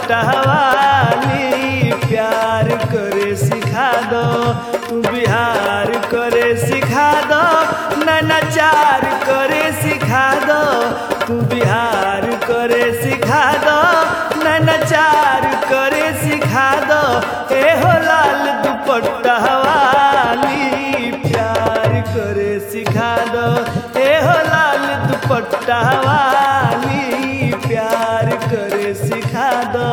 दुपट्टा वाली प्यार करे सिखा दो तू बिहार करे सिखा दो नचार करे सिखा दो तू बिहार करे सिखा दो नचार करे सिखा दो ए हो लाल दुपट्टा वाली प्यार करे सिखा दो ए हो लाल दुपट्टा वाली प्यार करे सिखा दो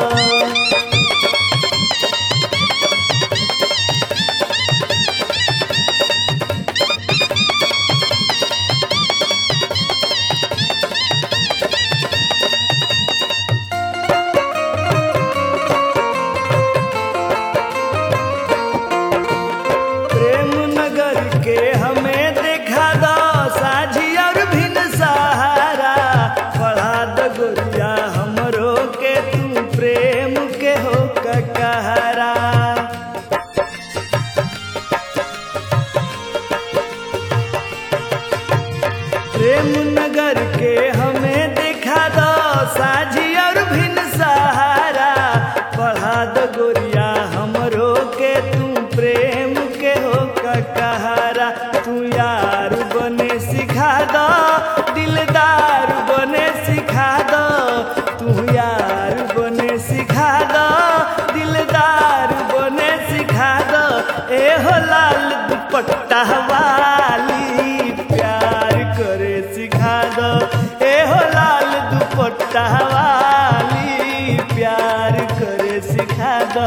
प्रेम नगर के हमें देखा दो साझी और भिन सहारा पढ़ा दो गोरिया हमरो के तू प्रेम के हो ककहरा प्रेम नगर के हमें देखा दो साझी और भिन सहारा पढ़ा दो गोरिया हमरो के तू प्रेम के हो ककहरा तू यार बने सिखा दो दिलदार बने सिखा दो तू यार बने सिखा दो दिलदार बने सिखा दो ए हो लाल दुपट्टा वाली प्यार करे सिखा दो ए हो लाल दुपट्टा वाली प्यार करे सिखा दो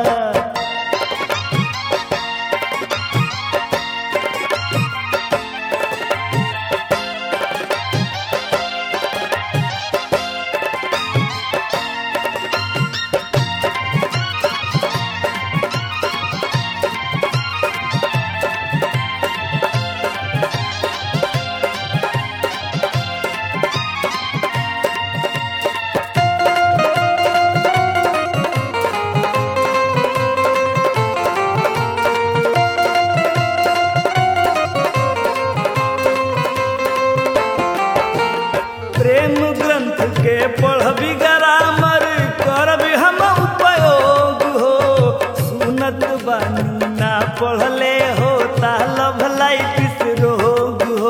प्रेम ग्रंथ के पढ़बी ग्रामर करबी हम उपयोग हो सुनत बानी ना पढ़ले हो लभ लाइटिस रोग हो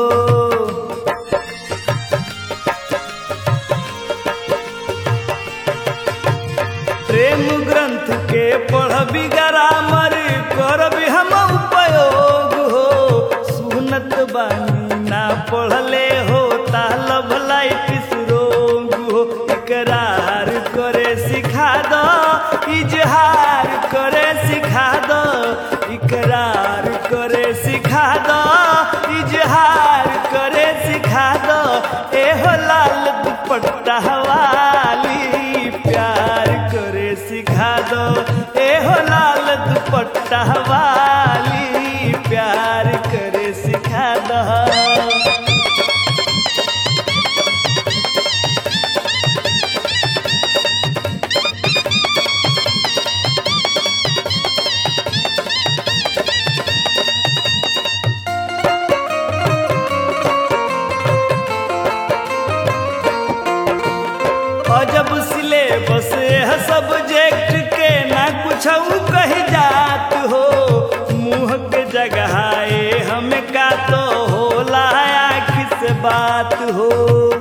प्रेम ग्रंथ के पढ़बी ग्रामर करबी हम उपयोग हो सुनत बानी ना पढ़ले हो लभ लाइटिस रोग हो इकरार करे सिखा दो इजहार करे सिखा दो इकरार करे सिखा दो इजहार करे सिखा दो ए हो लाल दुपट्टा वाली प्यार करे सिखा दो ए हो लाल दुपट्टा वाली प्यार करे सिखा दो अजब सिलेबस है सब्जेक्ट के ना कुछ कह जात हो मुंह के जगह ए हमें का तो होला आँख से बात हो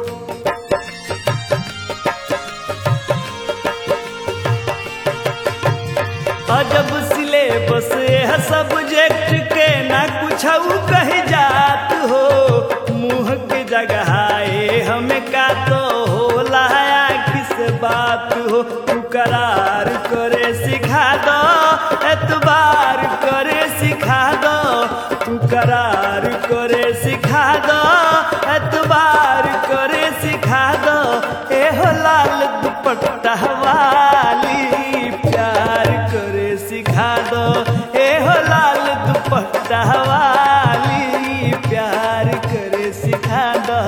अजब सिलेबस है सब्जेक्ट के ना कुछ कह जात हो मुंह के जगह ए हमें का तो होला आँख से बात हो तू करार करे सिखा दो एतबार करे सिखा दो तू करार करे सिखा दो एतबार करे सिखा दो ए हो लाल दुपट्टा वाली प्यार करे सिखा दो ए हो लाल दुपट्टा वाली प्यार करे सिखा दो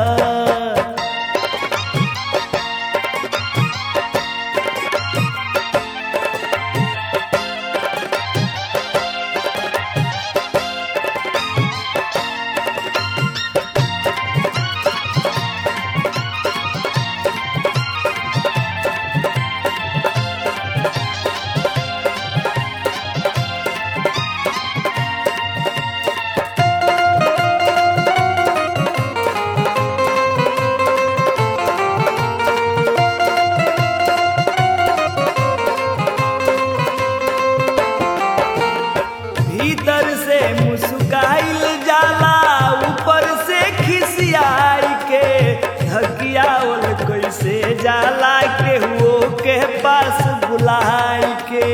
जाला केहुओ के पास बुलाई के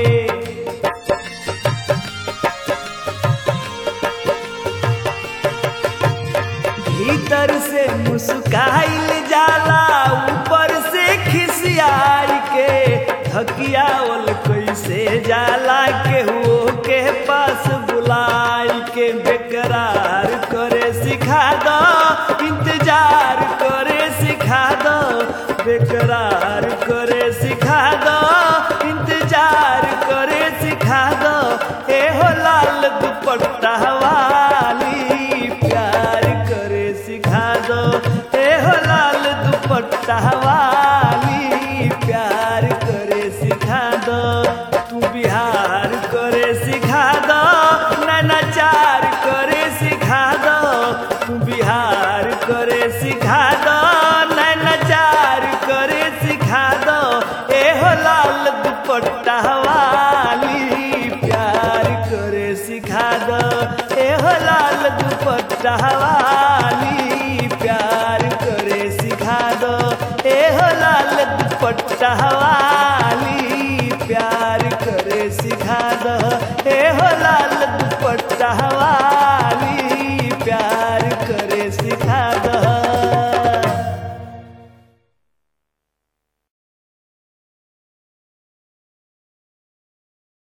भीतर से मुस्काइल जाला ऊपर से खिसियाई के थकियावल कैसे जाला केहुओ के पास बुलाई के बेकरार करे सिखा दो इंतजार करे सिखा दो बेकरार करे सिखा दो इंतजार करे सिखा दो ए हो लाल दुपट्टा वाली प्यार करे सिखा दो ए हो लाल दुपट्टा वाली प्यार करे सिखा दो तू बिहार करे सिखा दो नैनाचार करे सिखा दो तू बिहार करे सिखा दो नैनाचार करे सिखा दो ए हो लाल दुपट्टा वाली प्यार करे सिखा दो ए हो लाल दुपट्टा वाली प्यार करे सिखा दो ए हो लाल दुपट्टा वाली